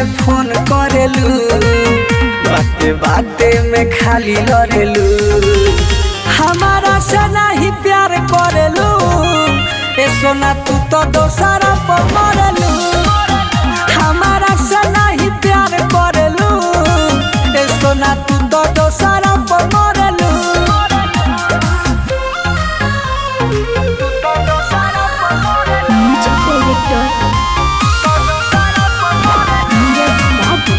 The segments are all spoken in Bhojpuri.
में फोन करेलू बाते बाते में खाली लड़ेलू हमारा से नहीं प्यार करेलू ए सोना तू तो दोसरा पर मरेलू हमारा से नहीं प्यार करेलू ए सोना तू तो दोसरा पर मरेलू म्यूजिक डायरेक्टर नीरज बाबू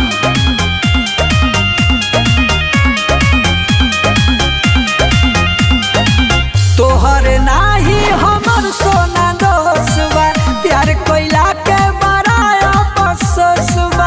तोहर नाही हमर सोना दोसवा प्यार कोइला के बड़ाया बससवा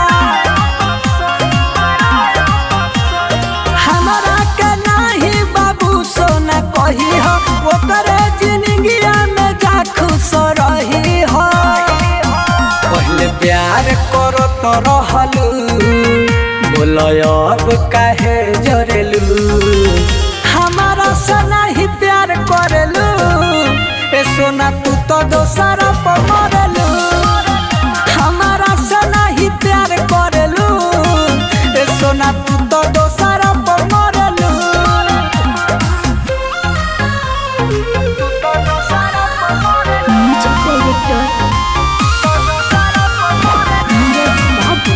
हमरा के नाही बाबू सोना कही हो ओकरे जिंदगिया में जा खुश रही हो पहले प्यार करो तो रहलू बोलो अब काहे जरेलू हमारा से नहीं प्यार करेलू ए सोना तू तो दोसरा पर मरेलू हमारा से नहीं प्यार करेलू ए सोना तू तो दोसरा पर मरेलू म्यूजिक डायरेक्टर नीरज बाबू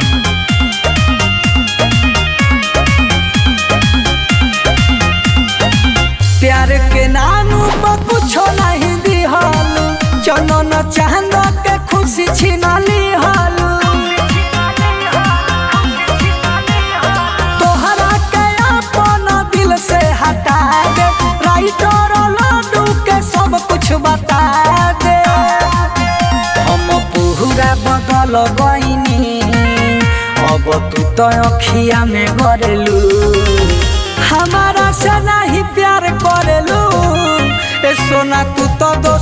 प्यार के नानू पर कुछो नहीं दिहालू चनन चांद के खुशी छिनाली हालू तोहरा के अपन दिल से हटा दे राइटर लड्डू के सब कुछ बता दे हम पूरा बदल गईनी अब तू तो अखिया में गरेलू हमारा से नहीं प्यार करेलू ए सोना तू तो दो